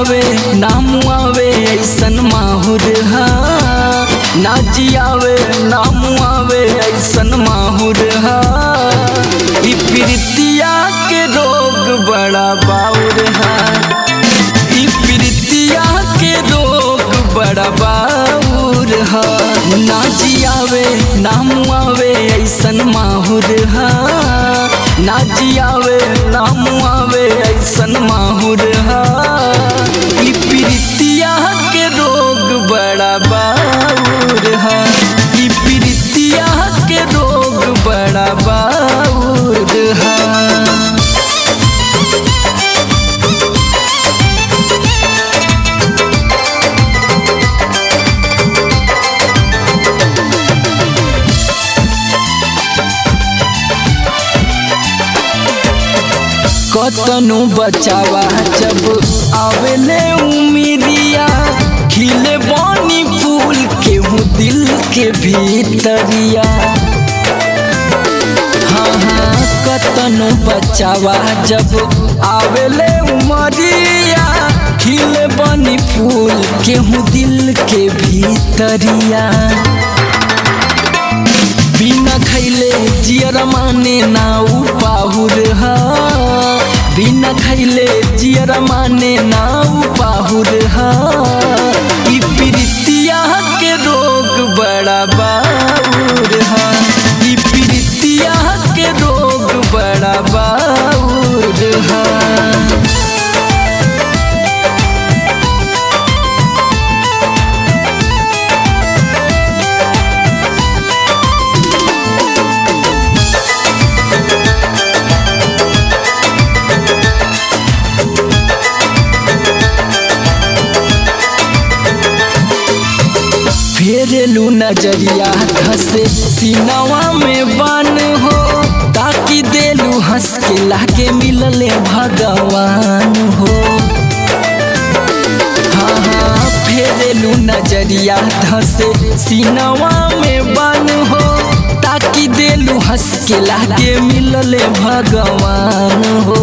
जियावे ना मुआवे ऐसन माहुर हा ना जियावे ना मुआवे ऐसन माहुर हा ई प्रीतिया के रोग बड़ा बाउर हा ई प्रीतिया के रोग बड़ा बाउर हा ना जियावे ना मुआवे ऐसन माहुर हा ना जियावे ना मुआवे ऐसन माहुर हा ई प्रीतिया के रोग बड़ा बाउर हा ई प्रीतिया के रोग बड़ा बाउर हा कतनो बचावा जब आवेले उमिरिया खिले बानी फूल केहू दिल के भीतरिया हाँ हाँ कतनो बचावा जब आवेले उमरिया खिले बानी फूल केहू दिल के भीतरिया बिना खैले जियर माने ना उ पाहुर हा बिना खैले जियर माने ना उ पाहुर हा ई प्रीतिया के रोग बड़ा बाउर हा ई प्रीतिया के रोग बड़ा बाउर हा फेरलू नजरिया धसे सीनवा में बन हो ताकि देलू हंस के लाके मिलले भगवान हो हाँ हाँ फेरलू नजरिया धसे सीनवा में बन हो ताकि देलू हंस के लाके मिलले भगवान हो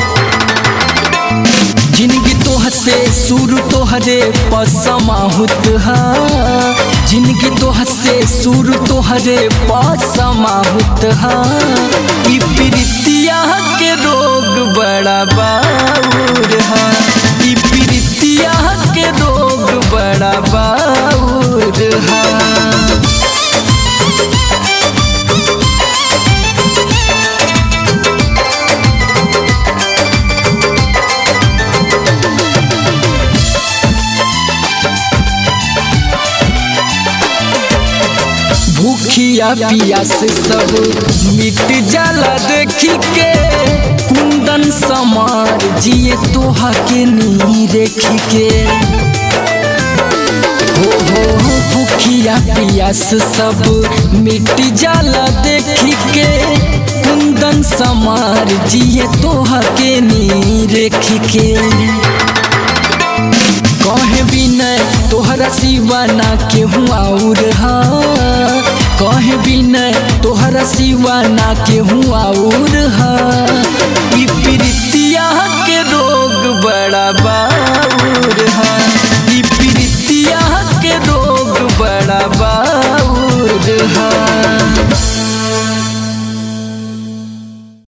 जिंदगी तोह से सुर तोहरे पसमाहुत हा जिंदगी तोह से सुर तोहरे पसमाहुत हा ई प्रीतिया के रोग बड़ा बाउर हा ई प्रीतिया के रोग बड़ा बाउर हा भूखिया पियास सब मिट जाला देखी के कुंदन समार जिए तोहा के नी देखी के हो हो हो भूखिया पियास सब मिट जाला देखी के कुंदन समार जिए तोहा के नी देखी के कहे बिनय तोहरा सिवा ना केहू आउर हा कहे बिनय तोहरा सिवा ना केहू आउर हा ई